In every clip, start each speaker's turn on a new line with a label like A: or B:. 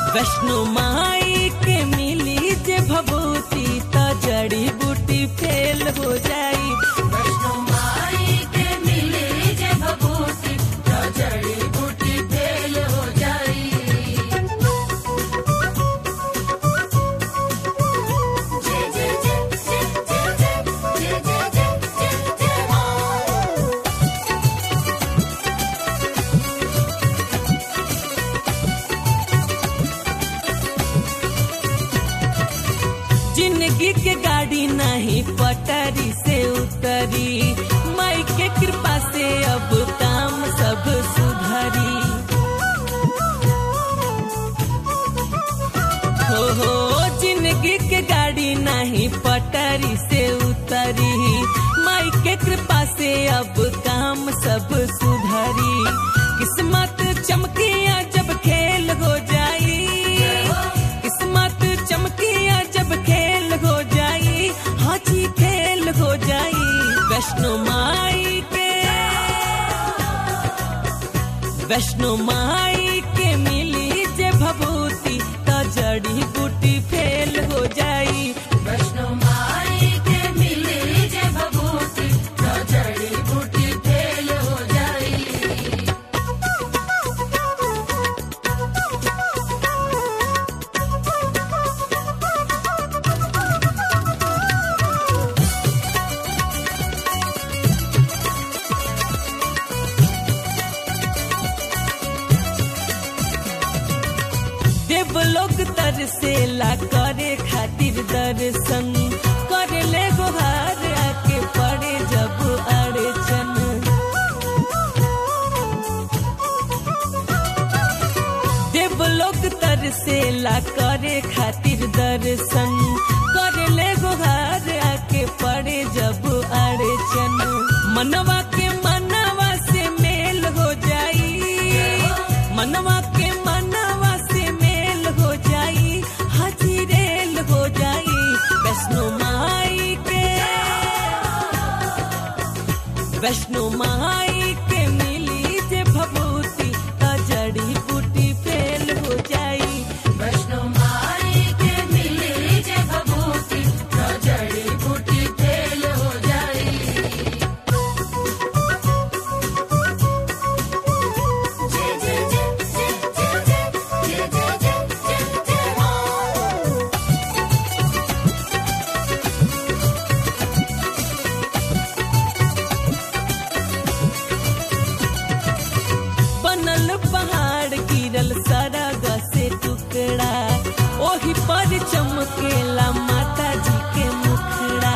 A: वैष्णो माई के मिली जे भभूति त जड़ी बूटी फेल हो जाई
B: वैष्णो माई के मिले जे भभूति तो जड़ी बूटी फेल हो जाई जय जय जय जय जय जय जय जय जय जय जय हो
A: जिंदगी के गाड़ी नहीं पटरी से उतरी माई के कृपा से अब काम सब सुधरी हो हो जिंदगी के गाड़ी नहीं पटरी से उतरी माई के कृपा से अब काम सब सुधरी किस्मत चमकिया जब खेल हो जाई किस्मत चमकिया जब खेल हो जाई हाजी खेल हो जाई वैष्णो माई के वैष्णो माई के मिली जे भभूति त जड़ी बूटी फेल हो जाई
B: वैष्णो माई के मिले जे भभूति तो जड़ी बूटी फेल हो जाई
A: देवलोक तरसेला करे खातिर दर्शन करे ले गुहार आके पड़े जब अड़चन देवलोक तरसेला करे खातिर दर्शन करे ले गुहार आके पड़े जब अड़चन मनवा के मनवा से मेल हो जाई मनवा के मनवा से मेल हो जाई हाजी रेल हो जाई वैष्णो माई के वैष्णो माई के मिली जे भभूति त जड़ी बूटी फेल हो जाई
B: वैष्णो माई के मिले जे भभूति तो जड़ी बूटी फेल हो जाई जय जय जय जय जय जय जय जय जय जय जय हो
A: बनल पहाड़ गिरल सरग से टुकड़ा ओही पर चमकेला माता जी के मुखड़ा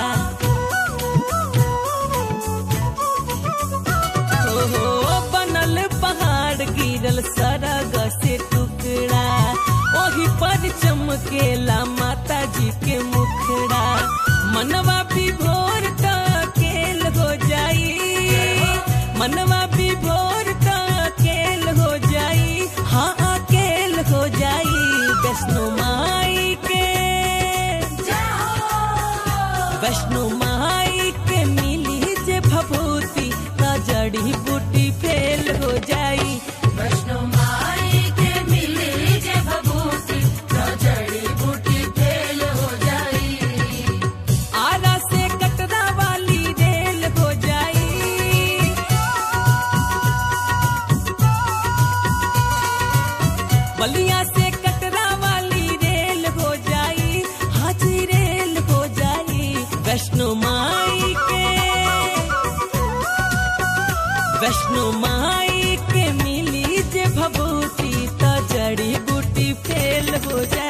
A: ओहो बनल पहाड़ गिरल सरग से टुकड़ा ओही पर चमकेला माता जी के मुखड़ा मनवा भी भोर केल हो जाई मनवा भी भोर केल हो जाई हाँ अकेल हो जाई वैष्णो माई के वैष्णो माई के मिली जे भभूति त जड़ी बूटी फेल हो जाई
B: वैष्णो माई के मिले जे भभूति तो जड़ी बूटी फेल हो जाई
A: आरा से कटरा वाली रेल हो जाई बलिया से कटरा वाली रेल हो जाई हाजी रेल हो जाई वैष्णो माई के वैष्णो माई के मिली जे भभूति त जड़ी बूटी फेल हो जाई